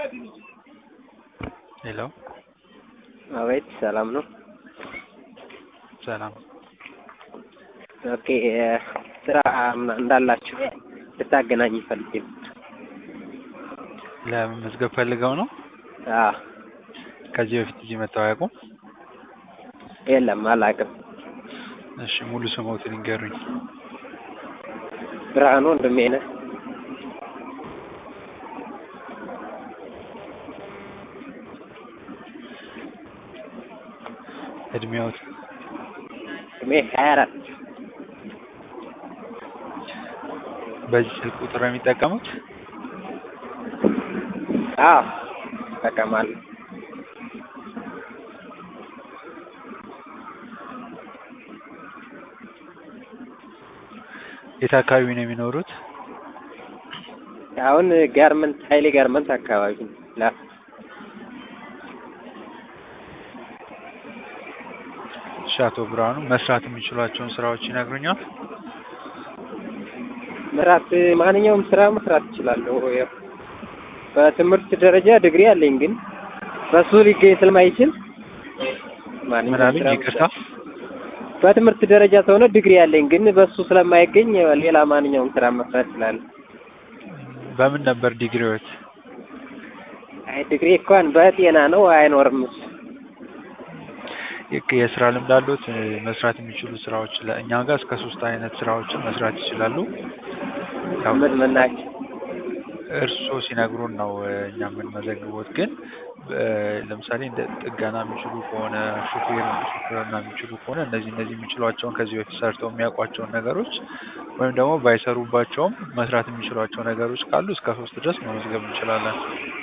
ሄሎ አቤት ሰላም ነው? ሰላም ኦኬ ስራ ምና- እንዳላችሁ ልታገናኝ ፈልጌ ነው። ለመመዝገብ ፈልገው ነው? አዎ ከዚህ በፊት እዚህ መጥተው አያውቁም? የለም አላውቅም። እሺ ሙሉ ስሞትን ይንገሩኝ። ብርሃኑ ወንድሜ ነህ? እድሜዎት? እድሜ ሀያ አራት በዚህ ስልክ ቁጥር ነው የሚጠቀሙት? አዎ እጠቀማለሁ። የት አካባቢ ነው የሚኖሩት? አሁን ጋርመንት ሀይሌ ጋርመንት አካባቢ ነው። ላ እሺ አቶ ብርሃኑ መስራት የሚችሏቸውን ስራዎች ይነግሩኛል? መስራት ማንኛውም ስራ መስራት እችላለሁ። ያው በትምህርት ደረጃ ዲግሪ አለኝ፣ ግን በሱ ሊገኝ ስለማይችል ምን ማንኛውም አሉኝ? ስራ ይቅርታ በትምህርት ደረጃ ተሆነ ዲግሪ አለኝ፣ ግን በሱ ስለማይገኝ ሌላ ማንኛውም ስራ መስራት እችላለሁ። በምን ነበር ዲግሪዎት? አይ ዲግሪ እንኳን በጤና ነው አይኖርም እሱ። የክ- የስራ ልምድ አሉት? መስራት የሚችሉ ስራዎች ለእኛ ጋር እስከ ሶስት አይነት ስራዎችን መስራት ይችላሉ። ያው ምን ምን ናቸው? እርስዎ ሲነግሩን ነው እ፣ እኛ የምንመዘግቦት። ግን እ፣ ለምሳሌ እንደ ጥገና የሚችሉ ከሆነ ሹፌር ሹፌርና የሚችሉ ከሆነ እነዚህ እነዚህ የሚችሏቸውን ከዚህ በፊት ሰርተው የሚያውቋቸውን ነገሮች ወይም ደግሞ ባይሰሩባቸውም መስራት የሚችሏቸው ነገሮች ካሉ እስከ ሶስት ድረስ መመዝገብ እንችላለን።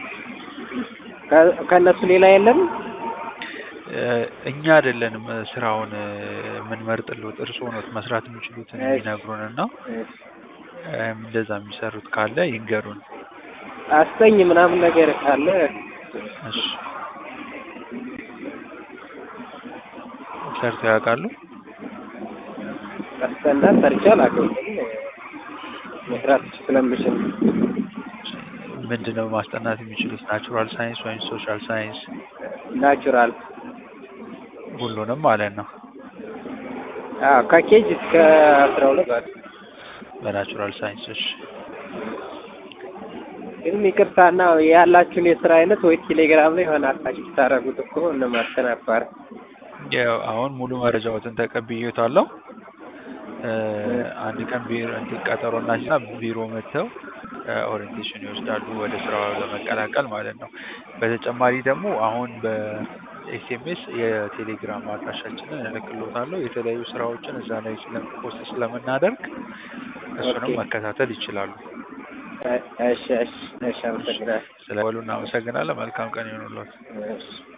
ከ- ከእነሱ ሌላ የለም? እ፣ እኛ አይደለንም እ፣ ስራውን እ፣ የምንመርጥልዎት እርስዎ ኖት መስራት የሚችሉትን እሺ። የሚነግሩን እና እም፣ እንደዛ የሚሰሩት ካለ ይንገሩን። አስጠኝ ምናምን ነገር ካለ እሺ ሰርተው ያውቃሉ? አስጠና ሰርቼ አላውቅም፣ ግን መስራት ስለምችል ምንድን ነው ማስጠናት የሚችሉት? ናቹራል ሳይንስ ወይም ሶሻል ሳይንስ? ናቹራል ሁሉንም ማለት ነው። አዎ ከኬጅ እስከ አስራ ሁለት ባለ በናቹራል ሳይንስ። እሺ ግን ይቅርታና ያላችሁን የስራ አይነት ወይ ቴሌግራም ላይ የሆነ አታች ብታደርጉት እኮ እንመርጥ ነበር። ያው አሁን ሙሉ መረጃዎትን ተቀብዬታለሁ። እ፣ አንድ ቀን ቢሮ እንትን ቀጠሮ እናሲና ቢሮ መጥተው ኦሪንቴሽን ይወስዳሉ ወደ ስራው ለመቀላቀል ማለት ነው። በተጨማሪ ደግሞ አሁን በኤስኤምኤስ የቴሌግራም አድራሻችንን እልክልዎታለሁ። የተለያዩ ስራዎችን እዛ ላይ ስለም ፖስት ስለምናደርግ እሱንም ኦኬ። መከታተል ይችላሉ። እሺ እሺ እሺ አመሰግናለሁ። ስለበሉ እናመሰግናለን። መልካም ቀን ይሆኑልዎት። እሺ